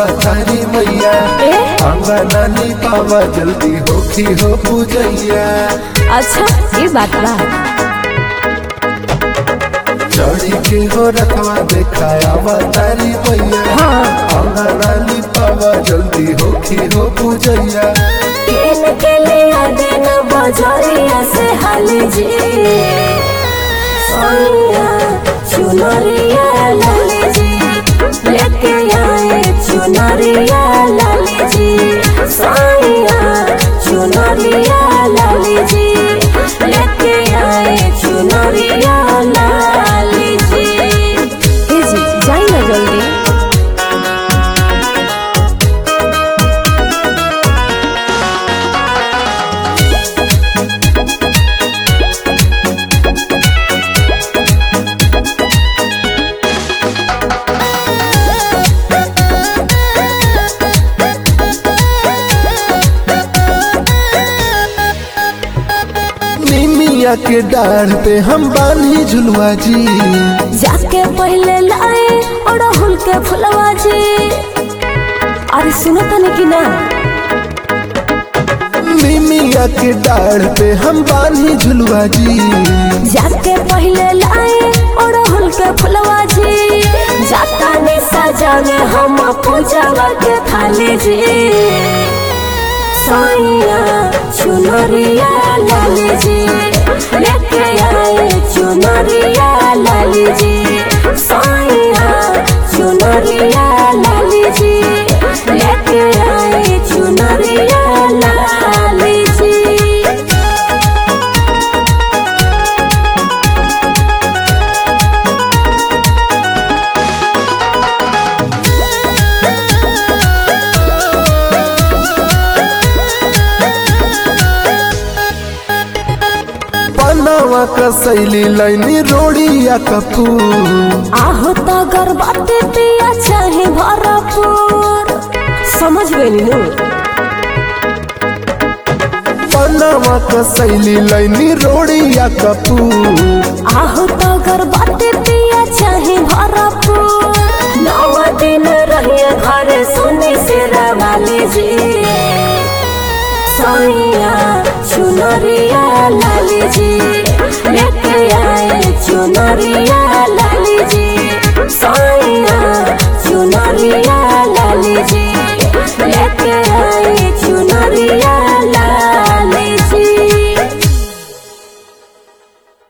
तारी मैया ए अंगना नी पावा जल्दी होखी हो पूजैया अच्छा ये बात बा चढ़ी के हो रखवा देखाया तारी मैया हाँ अंगना नी पावा जल्दी होखी हो पूजैया केन के लिया दिन बजरिया से हाल जी सोनिया चुनरिया लाल जी लेके आए चुनरिया लाल जी सोनिया चुनरिया लाल जी लेके आए चुनरिया लाल जी ए जी जाई ना जल्दी निमिया के डाढ़ पे हम बानी झुलवा जी जाके पहले लाए अड़हुल के फुलवा जी अरे सुनो तने कि ना निमिया के डाढ़ पे हम बानी झुलवा जी जाके पहले लाए अड़हुल के फुलवा जी जाता ने सजाने हम पूजावा के थाली जी साइया चुनरिया लाल जी लेके आए चुनरिया लाल जी साइया चुनरिया लाल जी लेके आए चुनरिया लाल जी पनावा का सैली लाइनी रोड़िया कपूर आहो तो गर्भवती पिया चाहे भरपूर समझ गई नु पनावा का सैली लाइनी रोड़िया कपूर आहो तो गर्भवती पिया चाहे भरपूर नौ दिन रहिए घर सुने से रवाली जी सोनिया चुनरिया लाल जी लेके आए चुनरिया